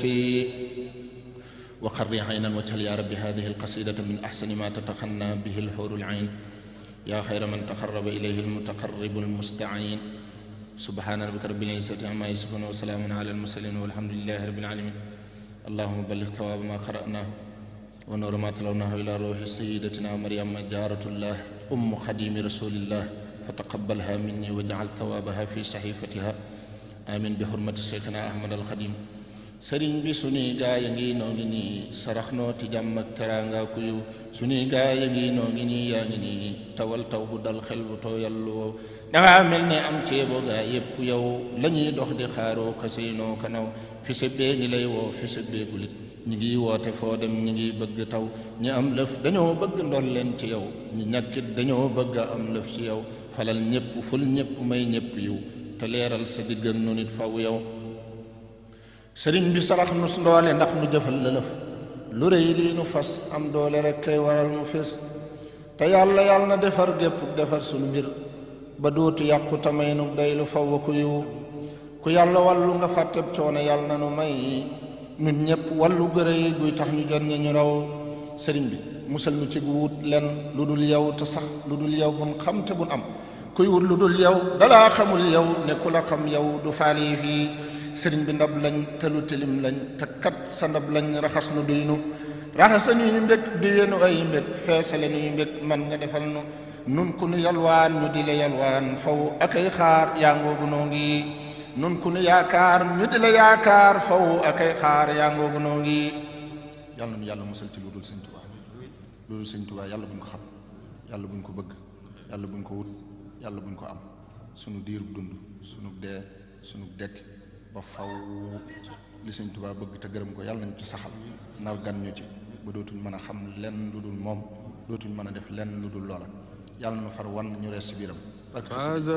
البكي وقر عينا وجل يا رب هذه القصيدة من أحسن ما تتخنى به الحور العين يا خير من تقرب إليه المتقرب المستعين سبحان ربك رب العزة عما يصفون وسلام على المرسلين والحمد لله رب العالمين اللهم بلغ ثواب ما قرأناه ونور ما تلوناه إلى روح سيدتنا مريم جارة الله أم خديم رسول الله فتقبلها مني واجعل ثوابها في صحيفتها آمين بحرمة شيخنا أحمد الخديم sëriñ bi suñuy gaa ya ngi noo ngi nii sarax noo ti jàmm ak teraanga ku yiw suñuy gaa ya ngi noo ngi nii yaa ngi nii tawal taw bu dal xel bu too yàllu woo dangaa mel ne am ceebo gaa yépp yow la ñuy dox di xaaroo kasinoo kanaw fi sa bee ngi lay woo fi sa beegulit ñi ngi woote foo dem ñi ngi bëgg taw ñi am lëf dañoo bëgg ndol leen ci yow ñi ñàkkit dañoo bëgg a am lëf ci yow falal ñépp ful ñépp may ñépp yiw te leeral sa diggan nu nit faw yow sëriñ bi sarax nu ndoole ndax nu jëfal lëlëf lu rëy lii nu fas am doole rek kay waral mu fés te yàlla yàlla na defar gépp defar sunu mbir ba dootu yàqu tamay nu day lu faw ku yiw ku yàlla wàllu nga fàtteb coono yàlla na nu may nun ñépp wàllu gërë yi guy tax ñu jot ñi ñu raw sëriñ bi musal nu ci gu wut len lu dul yow te sax lu dul yow bun xam te bun am kuy wut lu dul yow dalaa xamul yow ne ku la xam yow du faali fii sëriñ bi ndab lañ te lu tilim lañ te kat sa ndab lañ raxas nu duy nu raxasa nuy mbég duyenu ay mbég feesale nuy mbég man nga defal nu nun ku nu yalwaan ñu di la yalwaan faw akay xaar yaa ngoogu noo ngi nun ku nu yaakaar ñu di la yaakaar faw akay xaar yaa ngoogu noo ngi yàlla nu yàlla musal ci lu dul sëñ Tuubaa lu dul sëñ Tuubaa yàlla buñ ko xam yàlla buñ ko bëgg yàlla buñ ko wut yàlla buñ ko am sunu diirub dund sunu dee sunu dekk ba faw li sëñ Tuubaa bëgg te gërëm ko yàlla nañ ci saxal nar gan ñu ci ba dootuñ mën a xam lenn lu dul moom dootuñ mën a def lenn lu dul loola yàlla na far wan ñu rees ci biiram